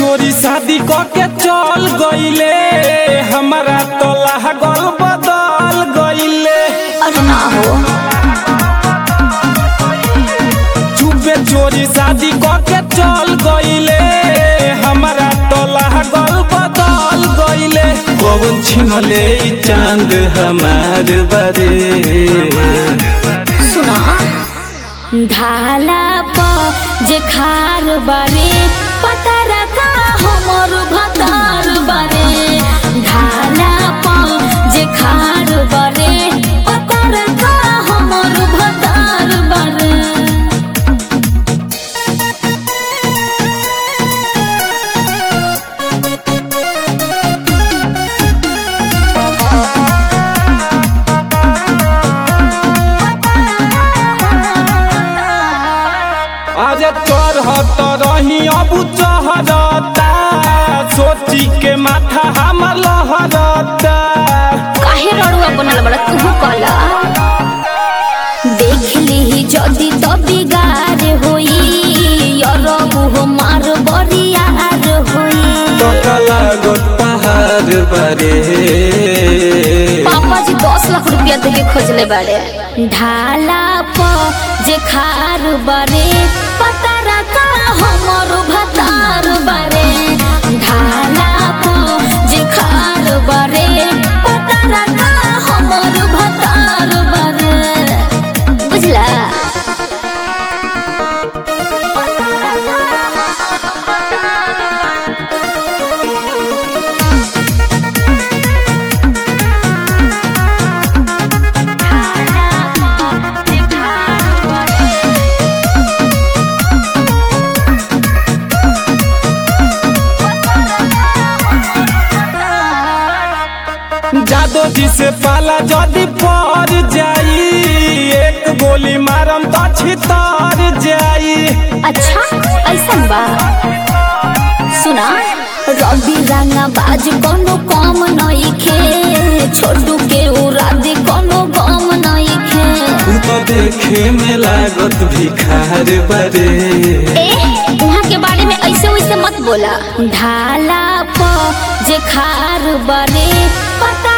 चोरी शादी क के चल गईले हमारा तो लागल बदल गईले अरे ना हो चुपे चोरी शादी क के चल गईले हमारा तो लागल बदल गईले कौन छिनले ई चांद हमार बरे सुना ढाला प जे खार बारे पता रखा हमर भतार बारे ढाला प जे खार बारे पता रखा हमर भतार बारे आज चढ़त रही अब चहरता सोची के माथा हम लहरता काहे रड़ुआ बनल बड़ा तू कला देख ली जदी तो बिगार होई अरबु हो मार बरियार होई टकला गोट पहाड़ बरे पापा जी दस लाख रुपया दे के खोजले बाड़े ढाला प जे खार बारे पता रखा हमर भतार बारे ढाला प जे खार बारे पता रखा हमर भतार बारे बुझला जादो जी से पाला जदी पर जाई एक गोली मारम तो छितर जाई अच्छा ऐसा बा सुना रवि रंगा बाज कोनो कम नहीं खे छोटू के उरादे कोनो गम नहीं खे तू तो देखे में लागत भिखार बरे ए वहाँ के बारे में ऐसे वैसे मत बोला ढाला प जे खार बने पता